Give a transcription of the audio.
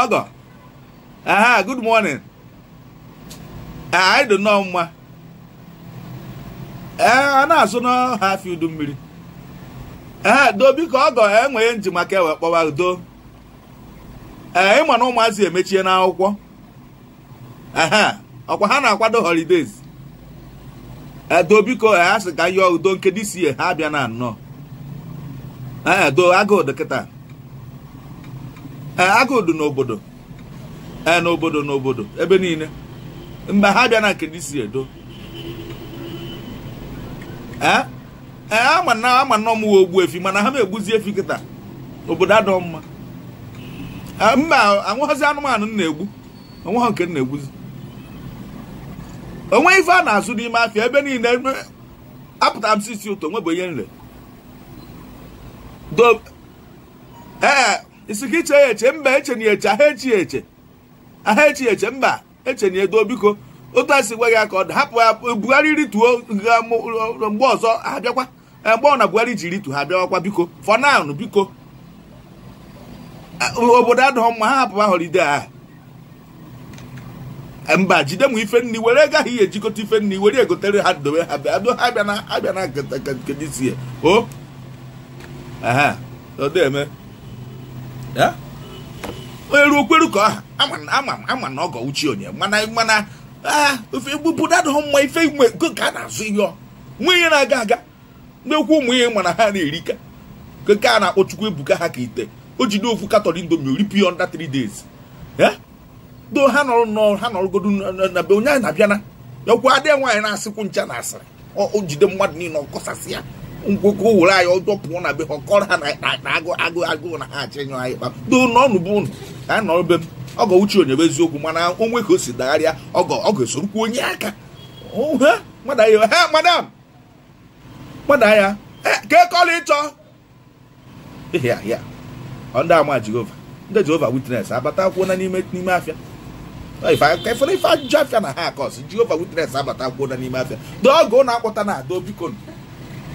ọgọ aha good morning anyị dị nnọọ mma ee a na-asụ n'ọha afọ udu mmiri ee do biko ọgọ enweghị nji maka ewe kpọwa udo ee ịma na ụmụazị emechie n'akwụkwọ ehe ọkwa ha na-akwado holidays edo biko ha sị ka yọọ udo nke dịsi ha abịa na nnọọ ee do agụụ dị kịta ee agụụ dị n'obodo ee n'obodo n'obodo ebe niile mgbe ha bịa na nke dịsi edo ee ee ama na ama na ọmụwa ogbu efi mana ha na-egbuzi efi kịta obodo adọ mma mba anwụghọzi anụmanụ m na-egbu onweghọ nke m na-egbuzi onwe ife a na-azụ n'ime afịa ebe niile apụtara m sisi ụtọ nwebụ onye nre do ee isi ka iche ya eche mba eche na eche aha echi ya eche aha echi ya eche mba eche na edo biko otu a si gwa gị aka ọ dị hapụ ya Buhari rituo mgbe ọzọ abịakwa mgbe ọ na Buhari ji ritu ha abịawakwa biko for now biko obodo adịghị mma ha hapụ họlide ahụ mba jide m ife nni were gaghị ihe ejikọta ife nni were egotere ha dobe ha bịa abịa na abịa na nkedisi o aha odeme onye ruo okweru ka ọha ama ama na ọgọ uchi onye mana mana ofe obodo adịghị mma ife igwe ka a na-azụ ihe nwa ihe na-aga aga na-ekwu ụmụ ihe mana ha na-erika nke a na-akpọ Chukwu ebuka ha ka ite o jide ofu katọli indomi oripụ ya under 3 days do ha nọrọ nnọọ ha nọrọgodu na be onye anyị na-abịana yakwa adị nwaanyị na-asịkwu ncha na asịrị o jide mmadụ niile ọkọsasị ya ngwoko were anyị ọjọọ pụọ na be ha ọkọrọ ha na agụ agụ agụụ na ha achọ ịnyụ anyị kpa do n'ọnụ bụ ụnụ anyị nọrọ be m ọgọ uche onye bụ eziokwu mana onwe ka o si dagharịa ọgọ ọgọ esorokwu onye aka madam mmadụ ya ke kọla ịchọ ya ya ndị ama jehova ndị jehova witness abata akwụkwọ na n'ime n'ime afịa ifere ife ajụjụ afịa na ha akọs jehova witness abata akwụkwọ na n'ime afịa dọọgụ na-akpọta na ado biko